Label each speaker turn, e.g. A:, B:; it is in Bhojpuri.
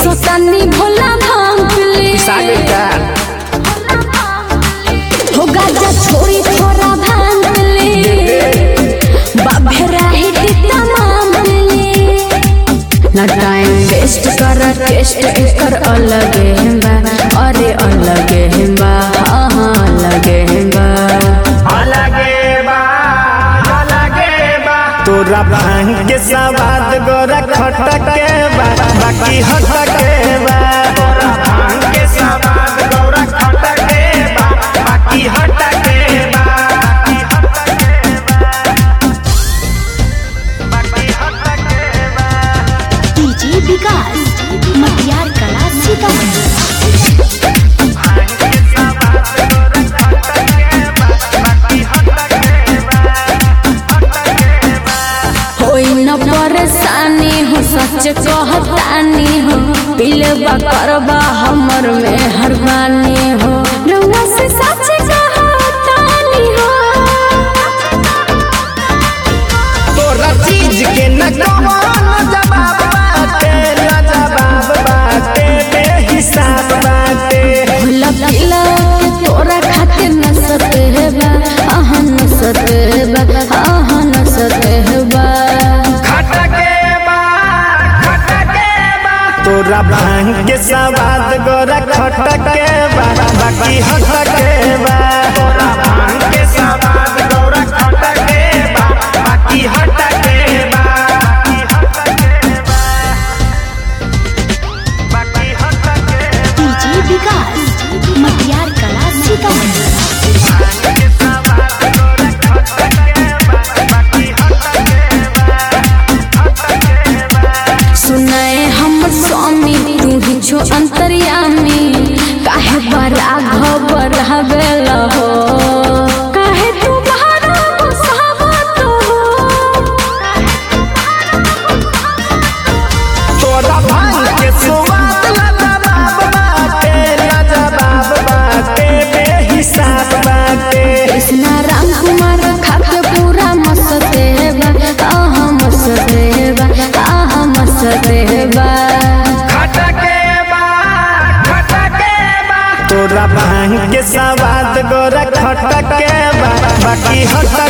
A: पिसोतानी भोला भांग ले
B: सागर का
A: हो गाजा छोड़ी थोड़ा भांग ले बाबेरा ही तमाम ले ना टाइम वेस्ट कर टेस्ट एकर अलगे बा अरे अलगे बा हाँ हाँ अलगे बा
B: अलगे बा अलगे बा तोरा भांग के सवाद गोरा खटके बा बाकी हटके बा तोरा भांग के सवाद गोरा खटके बा बाकी हटके बा बाकी हटके बा
C: डीजे विकास मटियार कला सीतामढ़ी
A: होई न परेशानी हो सच कहतानी हो पिलबा करबा हमर में हरबानी हो रउआ से सच कहतानी हो
B: तोरा चीज के न कौन जवाब बाटे न जवाब बाटे बेहिसाब बाटे
A: भूला पिला के तोरा खातिर न सतेबा आहा न सतेबा आहा न सतेबा
B: खटके बा खटके बा तोरा भांग के सवाद गोरा खटके बा बाकी हटके बा तोरा भांग के सवाद गोरा खटके बा बाकी हटके बा बाकी हटके बा
C: डीजे विकास मटियार कला सीतामढ़ी
A: सुनाए हमर स्वामी तू ही छो अंतर्यामी काहे बड़ा घबर हवेल हो काहे तू बहरा बसावत हो
B: तोरा भांग के स्वाद लाजवाब बाटे लाजवाब बाटे बेहिसाब बाटे
A: कृष्णा राम कुमार खाके पूरा मसतेबा आहा मसतेबा आहा मसतेबा
B: खटके बा खटके बा तोरा भांग के स्वाद गोरा खटके बा बाकी हटके